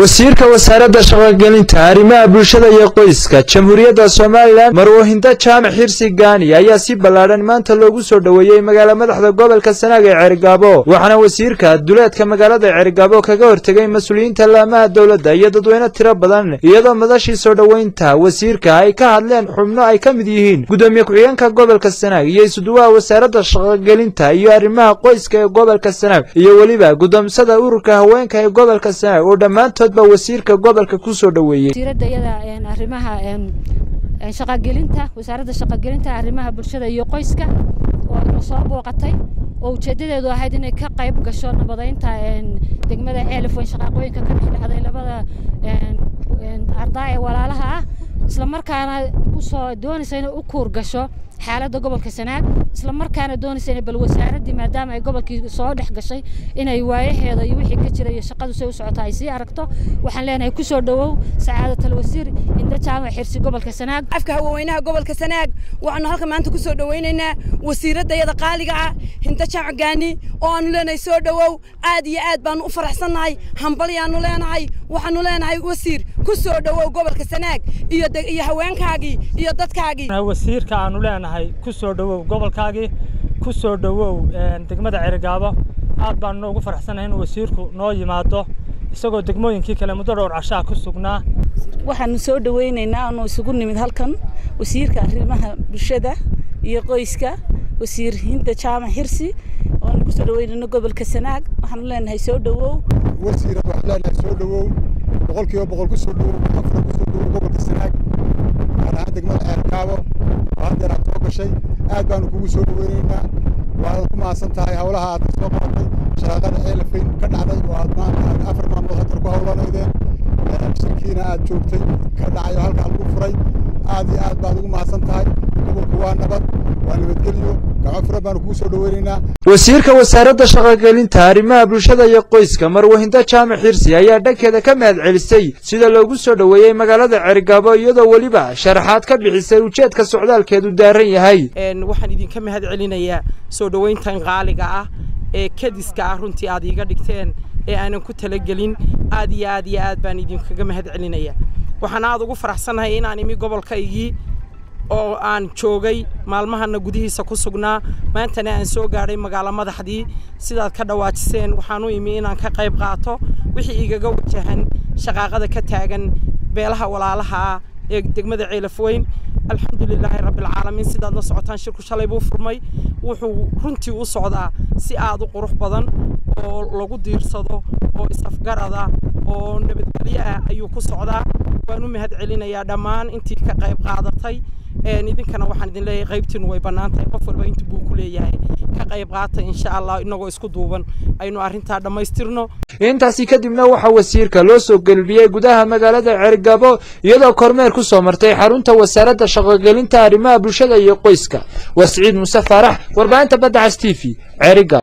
wasiirka wasaaradda shaqogelinta arrimaha bulshada iyo qoyska jamhuuriyadda somalilan marwahinda jaamac xirsi gaani ayaa si ballaadhan maanta loogu soo dhoweeyey magaala madaxda gobolka sanaag ee ceerigaabo waxaana wasiirka duleedka magaalada ceerigaabo kaga hortegay mas-uuliyiinta laamaha dowladda iyo dadweyne tiro badan iyadoo madashii soo dhoweynta wasiirka ay ka hadleen xubno ay ka mid yihiin gudoomiye ku-xigeenka gobolka sanaag iyo isuduwaha wasaaradda shaqogelinta iyo arrimaha qoyska ee gobolka sanaag iyo weliba gudoomsada ururka haweenka ee gobolka sanaag oo dhammaantoodba wasiirka gobolka ku soo dhoweeyey wasiiradda iyada arrimaha shaqagelinta wasaaradda shaqagelinta arrimaha bulshada iyo qoyska oo ina soo booqatay oo ujeedadeedu ahayd inay ka qayb gasho nabadaynta degmada ceelif weyn shaqaaqooyinka ka dhex dhacday labada ardaa ee walaalaha ah isla markaana usoo doonaysa inay u kuur gasho xaaladda gobolka sanaag isla markaana doonaysa inay bal wasaaraddii maadaama ay gobolkii soo dhex gashay inay waayaheeda iyo wixii ka jira iyo shaqadu say u socota ay sii aragto waxaan leenahay ku soo dhowow sacaadatal wasiir inda jaamac xirsi gobolka sanaag afka haweenaha gobolka sanaag waxaanu halka maanta ku soo dhowaynaynaa wasiiraddayada qaaliga ah hinda jaamac gaani oo aanu leenahay soo dhowow aad iyo aad baanu u faraxsannahay hambalyaanu leenahay waxaanu leenahay wasiir ku soo dhowow gobolka sanaag iyo iyo haweenkaagii iyo dadkaagii wasiirka aanu leenahay ku soo dhowow gobolkaagii ku soo dhowow degmada cerigaabo aad baanu noogu faraxsanahay inuu wasiirku noo yimaado isagoo degmooyinkii kale muddo dhowr cashaa ku sugnaa waxaanu soo dhowaynaynaa aanu isugu nimid halkan wasiirka arrimaha bulshada iyo qoyska wasiir hinda jaamac xirsi oanu kusoo dhaweynayno gobolka sanaag waxaanu leenahay soo dhowow wasiir waxaan leenahay soo dhowow boqolkiiba boqol ku soo dhowow afar ku soo dhowow gobolka sanaag gaar ahaan degmada ceerkaabo oo haddeer aad soo gashay aad baanu kugu soo dhoweynaynaa waad ku mahadsan tahay howlaha aad soo qabatay shaqaaqada ceelafayn ka dhacday oo aad maanta afar maalmood haddeer ku howlanaydeen shirkiina aad joogtay ka dhacay oo halkaa lagu furay aad iyo aad baad ugu mahadsan tahay gobolku waa nabad waa nabadgelyo gacmo furan baanu kugu soo dhoweynaynaa wasiirka wasaaradda shaqogelinta arrimaha bulshada iyo qoyska marwahinda jaamac xirsi ayaa dhankeeda ka mahad celisay sida loogu soo dhoweeyey magaalada cerigaabo iyadoo weliba sharaxaad ka bixisay ujeedka socdaalkeedu daaran yahay waxaan idinka mahad celinayaa soo dhoweyntan qaaliga ah ee kadiska ah runtii aad iiga dhigteen ee aanan ku talagelin aad iyo aad iyo aad baan idinkaga mahad celinaya waxaan aad ugu faraxsannahay inaan imi gobolkaygii oo aan joogay maalmahana gudihiisa ku sugnaa maantana aan soo gaadhay magaalo madaxdii sidaad ka dhawaajiseen waxaan u imi inaan ka qayb qaato wixii igaga wajahan shaqaaqada ka taagan beelaha walaalaha ah ee degmada ceelafweyn alxamdulilaahi rabbilcaalamiin sidaad la socotaan shirku shalay buu furmay wuxuu runtii u socdaa si aad u qurux badan oo lagu diirsado oo is-afgarada oo nabadgelyo ah ayuu ku socdaa waan u mahad celinayaa dhammaan intii ka qayb qaadatay idinkana waxaan idin leeyahay qaybtiinu way bannaan tahay qof walba inta buu ku leeyahay ka qayb qaata insha allah inagoo isku duuban aynu arrintaa dhammaystirno intaasi kadibna waxaa wasiirka loo soo gelbiyey gudaha magaalada ceergabo iyadoo kormeer ku soo martay xarunta wasaaradda shaqogelinta arrimaha bulshada iyo qoyska waa siciid muuse faarax warbaahinta badda cas t v ceeriga